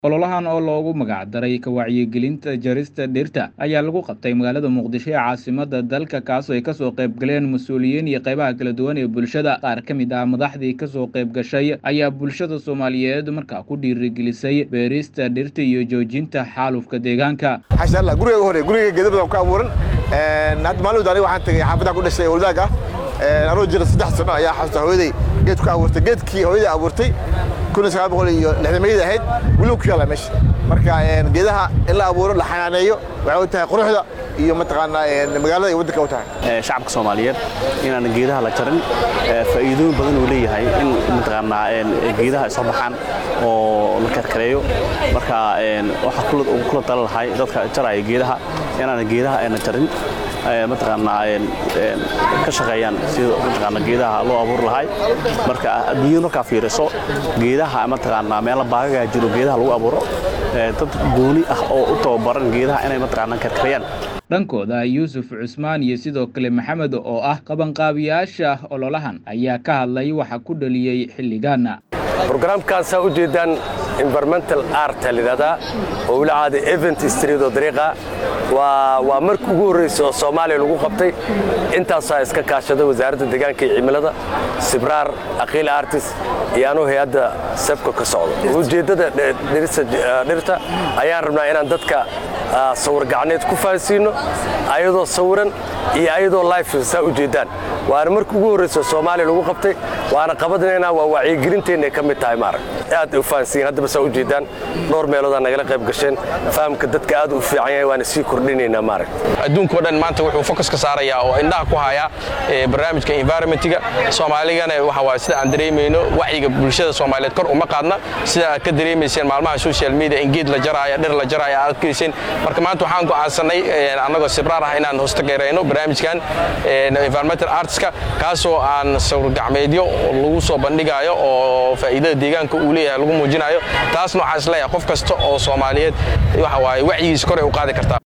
ololahan oo loogu magacdaray ka wacyigelinta jarista dhirta ayaa lagu qabtay magaalada muqdisho ee caasimada dalka kaasoo ay kasoo qayb galeen mas-uuliyiin iyo qaybaha kala duwan ee bulshada qaar ka mid ah madaxdii kasoo qayb gashay ayaa bulshada soomaaliyeed markaa ku dhiirigelisay beerista dhirta iyo joojinta xaalufka deegaanka xasha allah guriga ugu horey guriga geeda badan ku abuuran hadda maalin aniga waxaan tagay xaafadda ku dhashay oldaag ah anoo jira saddex sano ayaa xasuusta hooyaday geed ku abuurtay geedkii hooyaday abuurtay kun iyo sagaal boqol iyo lixdamayada ahayd weliba ku yaala meesha marka geedaha in la abuuro la xanaaneeyo waxay u tahay quruxda iyo mataqaanaa magaalada iyo waddanka u tahay shacabka soomaaliyeed inaan geedaha la jarin faa'iidooyin badan uu leeyahay in mataqaanaa geedaha ay soo baxaan oo la karkareeyo marka waxaa kula tala lahay dadka jaraya geedaha inaan geedaha ayna jarin mataqaanaa ka shaqeeyaan sida mataqaanaa geedaha loo abuuri lahay marka adduunyada markaa fiiriso geedaha mataqaanaa meelo baagagaa jiro geedaha lagu abuuro dad gooni ah oo u tababaran geedaha inay mataqaanaa karkarayaan dhankooda yuusuf cusmaan iyo sidoo kale maxamed oo ah qabanqaabiyaasha ololahan ayaa ka hadlay waxa ku dhaliyey xilligaana brograamkan saa u jeedaan environmental art layidhahdaa oo weli caada event street oo dariiqa waa waa markii ugu horraysa oo soomaaliya lagu qabtay intaasaa iska kaashada wasaaradda deegaanka iyo cimilada sibraar aqiil artis iyo anuu hay-adda sebka ka socdo ujeeddada dhirta ayaan rabnaa inaan dadka sawir gacneed ku fahansiino ayadoo sawiran iyo ayadoo life saa u jeedaan waana markii ugu horraysa soomaaliya lagu qabtay waana qabadnaynaa waa wacyigelinteenna ka mid tahay maarag aad u fahansiin haddaba saa u jeedaan dhowr meeloodaa nagala qayb gasheen fahamka dadka aad u fiican yahay waana sii kordhinaynaa maarag adduunkao dhan maanta wuxuu fokus ka saarayaa oo indhaha ku hayaa barnaamijka environmentiga soomaaligana waxa waay sida aan dareemayno wacyiga bulshada soomaaliyeed kor uma qaadna sida aad ka dareemayseen maalmaha social media in geed la jaraayo dhir la jaraayo aad arkayseen marka maanta waxaan go'aansanay annagoo sibraar ah inaan hostageerayno barnaamijkan environmental artska kaasoo aan sawir gacmeedyo lagu soo bandhigayo oo faa'iidada deegaanka uu leeyahay lagu muujinayo taasna waxaan isleeyahay qof kasta oo soomaaliyeed waxa waaye wacyigiisa kor ay u qaadi kartaa